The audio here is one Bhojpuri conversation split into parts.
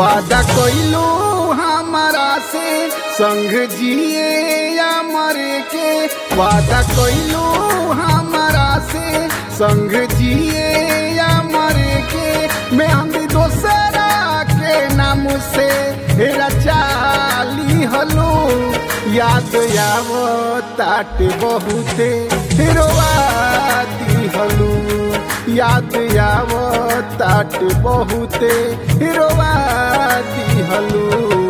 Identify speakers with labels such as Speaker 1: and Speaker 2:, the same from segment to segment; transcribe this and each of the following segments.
Speaker 1: वादा कइलू हमारा से संग जिए या मरे के वादा कइलू हमारा से संग जिए या मरे के मैं हम दोसरा के नाम से हेरा चाली हलू याद आवो ताट बहुते रोवाती हलू याद आवो ताट बहुते रोवाती हलू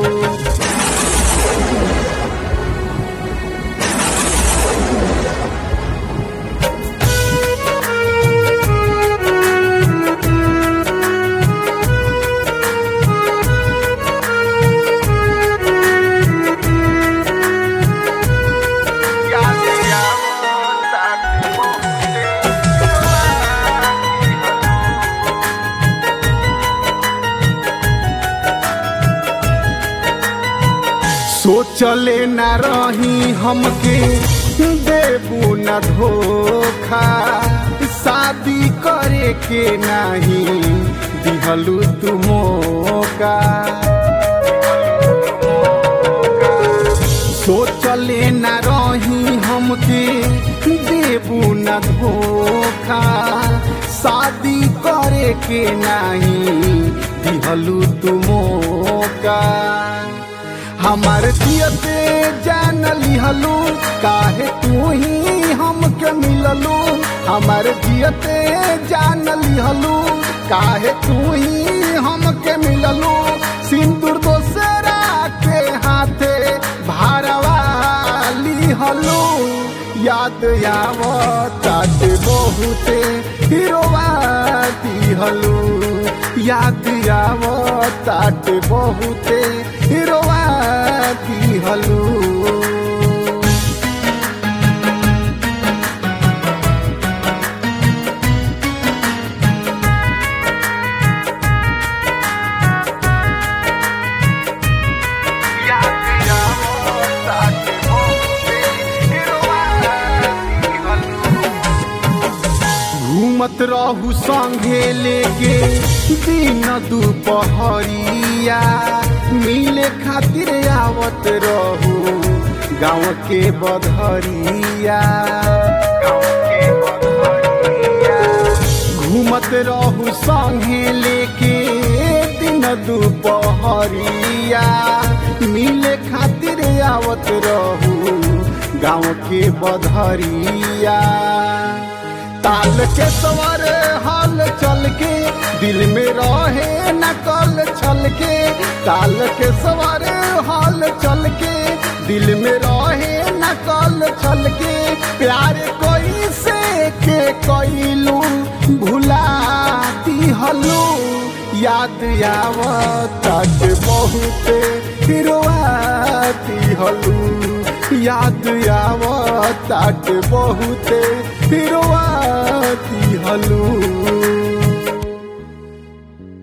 Speaker 1: याद आवो ताट बहुते रोवाती सोचले न रही हमके देबू न धोखा शादी करे के नहीं दिहलू तू मौका सोचले न रही हमके देबू न धोखा शादी करे के नहीं दिहलू तू मौका हमार दियते जान लिहलू काहे तू ही हमके मिललू हमार दियते जान लिहलू काहे तू ही हमके मिललू सिंदूर दोसरा के हाथे भारवा लिहलू याद आवो तात बहुते हिरोवाती हलू याद आवो तात बहुते हिरोवाती हलू घूमत रहू संगे लेके दिन दुपहरिया मिले खातिर आवत रहू गाँव के बधरिया घूमत रहू संगे लेके दिन दुपहरिया मिले खातिर आवत रहू गाँव के बधरिया ताल के सवर हाल चल के दिल में रहे नकल छल के ताल के सवर हाल चल के दिल में रहे नकल छल के प्यार कोई से के कोइलू भुलाती हलू याद आवत बहुते हिरोआती हलू याद आवत बहुते हिरोआती हलू